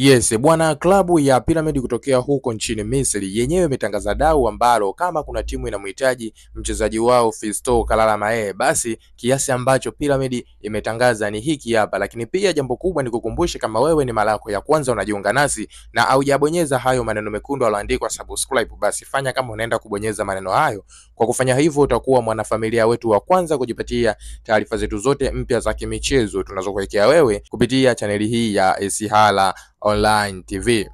Yes, bwana, klabu ya Pyramid kutokea huko nchini Misri yenyewe imetangaza dau ambalo kama kuna timu inamhitaji mchezaji wao Fiston Kalala Mayele, basi kiasi ambacho Pyramid imetangaza ni hiki hapa. Lakini pia jambo kubwa ni kukumbushe, kama wewe ni mara yako ya kwanza unajiunga nasi na haujabonyeza hayo maneno mekundu yaliyoandikwa subscribe, basi fanya kama unaenda kubonyeza maneno hayo. Kwa kufanya hivyo, utakuwa mwanafamilia wetu wa kwanza kujipatia taarifa zetu zote mpya za kimichezo tunazokuwekea wewe kupitia chaneli hii ya Esihala Online TV.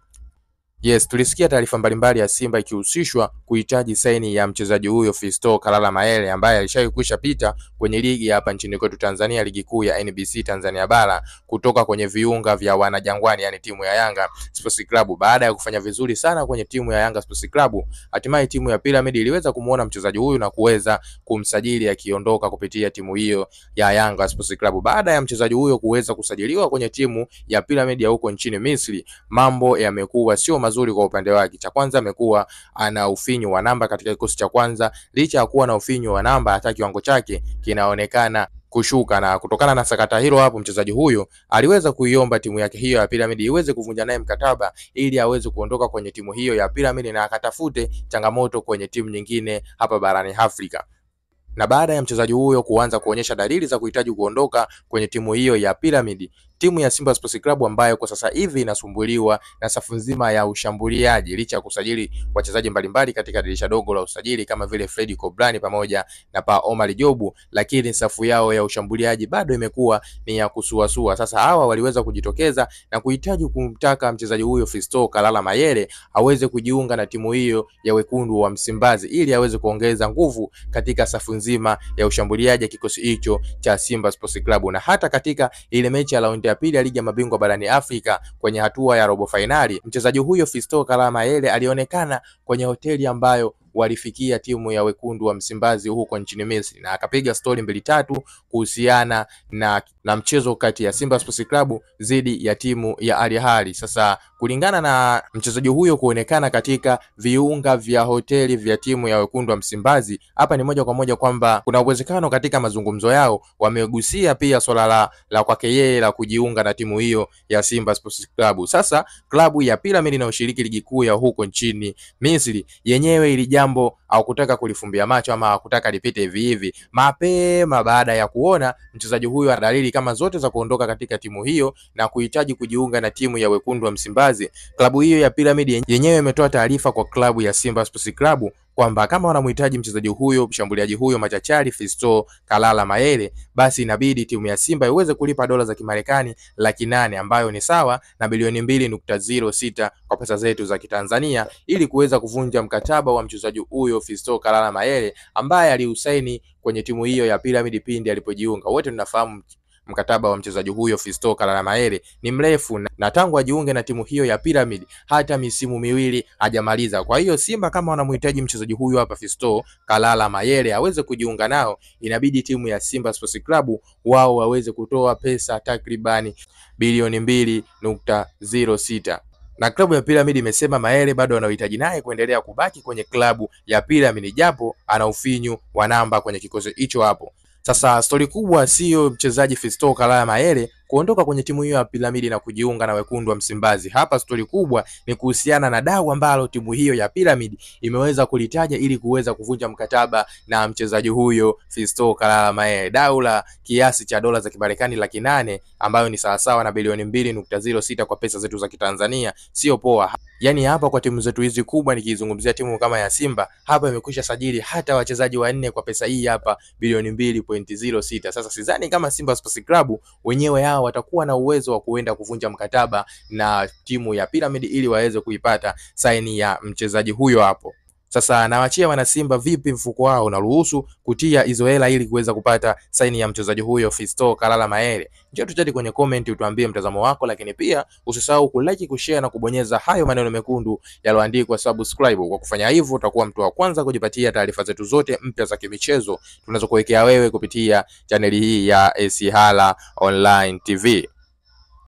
Yes, tulisikia taarifa mbalimbali ya Simba ikihusishwa kuhitaji saini ya mchezaji huyo Fiston Kalala Mayele ambaye alishawahi kwisha pita kwenye ligi hapa nchini kwetu Tanzania, ligi kuu ya NBC Tanzania bara kutoka kwenye viunga vya wanajangwani, yani timu ya Yanga Sports Club. Baada ya kufanya vizuri sana kwenye timu ya Yanga Sports Club, hatimaye timu ya Pyramid iliweza kumuona mchezaji huyu na kuweza kumsajili akiondoka kupitia timu hiyo ya Yanga Sports Club. Baada ya mchezaji huyo kuweza kusajiliwa kwenye timu ya Pyramid ya huko nchini Misri, mambo yamekuwa sio mazuri kwa upande wake. Cha kwanza amekuwa ana ufinyu wa namba katika kikosi cha kwanza. Licha ya kuwa na ufinyu wa namba, hata kiwango chake kinaonekana kushuka na kutokana na sakata hilo hapo, mchezaji huyo aliweza kuiomba timu yake hiyo ya Pyramid iweze kuvunja naye mkataba ili aweze kuondoka kwenye timu hiyo ya Pyramid na akatafute changamoto kwenye timu nyingine hapa barani Afrika na baada ya mchezaji huyo kuanza kuonyesha dalili za kuhitaji kuondoka kwenye timu hiyo ya Pyramid, timu ya Simba Sports Club ambayo kwa sasa hivi inasumbuliwa na safu nzima ya ushambuliaji, licha ya kusajili wachezaji mbalimbali katika dirisha dogo la usajili kama vile Fredi Kobrani pamoja na pa Omar Jobu, lakini safu yao ya ushambuliaji bado imekuwa ni ya kusuasua. Sasa hawa waliweza kujitokeza na kuhitaji kumtaka mchezaji huyo Fiston Kalala Mayele aweze kujiunga na timu hiyo ya wekundu wa Msimbazi ili aweze kuongeza nguvu katika safu nzima ya ushambuliaji ya kikosi hicho cha Simba Sports Club. Na hata katika ile mechi ya raundi ya pili ya ligi ya mabingwa barani Afrika kwenye hatua ya robo fainali, mchezaji huyo Fiston Kalala Mayele alionekana kwenye hoteli ambayo walifikia timu ya wekundu wa Msimbazi huko nchini Misri na akapiga stori mbili tatu kuhusiana na, na mchezo kati ya Simba Sports Club dhidi ya timu ya Al Ahly. Sasa kulingana na mchezaji huyo kuonekana katika viunga vya hoteli vya timu ya wekundu wa Msimbazi, hapa ni moja kwa moja kwamba kuna uwezekano katika mazungumzo yao wamegusia pia swala la, la kwake yeye la kujiunga na timu hiyo ya Simba Sports Club. Sasa klabu ya Pyramid inayoshiriki ligi kuu ya huko nchini Misri yenyewe ili jambo hawakutaka kulifumbia macho ama hawakutaka lipite hivi hivi. Mapema baada ya kuona mchezaji huyo ana dalili kama zote za kuondoka katika timu hiyo na kuhitaji kujiunga na timu ya wekundu wa Msimbazi, klabu hiyo ya Pyramid yenyewe imetoa taarifa kwa klabu ya Simba Sports Club kwamba kama wanamhitaji mchezaji huyo mshambuliaji huyo machachari Fiston Kalala Mayele, basi inabidi timu ya Simba iweze kulipa dola za Kimarekani laki nane ambayo ni sawa na bilioni mbili nukta zero sita kwa pesa zetu za Kitanzania ili kuweza kuvunja mkataba wa mchezaji huyo Fiston Kalala Mayele ambaye aliusaini kwenye timu hiyo ya Pyramid pindi alipojiunga. Wote tunafahamu mkataba wa mchezaji huyo Fiston Kalala Mayele ni mrefu na tangu ajiunge na timu hiyo ya Pyramid hata misimu miwili hajamaliza. Kwa hiyo Simba kama wanamhitaji mchezaji huyo hapa Fiston Kalala Mayele aweze kujiunga nao, inabidi timu ya Simba Sports Club wao waweze kutoa pesa takribani bilioni mbili nukta zero sita na klabu ya Pyramid imesema Mayele bado anahitaji naye kuendelea kubaki kwenye klabu ya Pyramid japo ana ufinyu wa namba kwenye kikosi hicho hapo. Sasa stori kubwa siyo mchezaji Fiston Kalala Mayele kuondoka kwenye timu hiyo ya Pyramid na kujiunga na wekundu wa Msimbazi. Hapa stori kubwa ni kuhusiana na dau ambalo timu hiyo ya Pyramid imeweza kulitaja ili kuweza kuvunja mkataba na mchezaji huyo Fiston Kalala Mayele, dau la kiasi cha dola za Kimarekani laki nane ambayo ni sawasawa na bilioni mbili nukta zero sita kwa pesa zetu za Kitanzania. Sio poa. Yaani hapa kwa timu zetu hizi kubwa, nikizungumzia timu kama ya Simba hapa imekwisha sajili hata wachezaji wanne kwa pesa hii hapa bilioni mbili pointi zero sita. Sasa sidhani kama Simba Sports Club wenyewe hao watakuwa na uwezo wa kuenda kuvunja mkataba na timu ya Pyramid ili waweze kuipata saini ya mchezaji huyo hapo. Sasa nawachia wana Simba, vipi mfuko wao unaruhusu kutia hizo hela ili kuweza kupata saini ya mchezaji huyo Fiston Kalala Mayele? Njoo tuchati kwenye comment utuambie mtazamo wako, lakini pia usisahau kulike, kushare na kubonyeza hayo maneno mekundu yaliyoandikwa subscribe. Kwa kufanya hivyo, utakuwa mtu wa kwanza kujipatia taarifa zetu zote mpya za kimichezo tunazokuwekea wewe kupitia chaneli hii ya Esihala Online TV.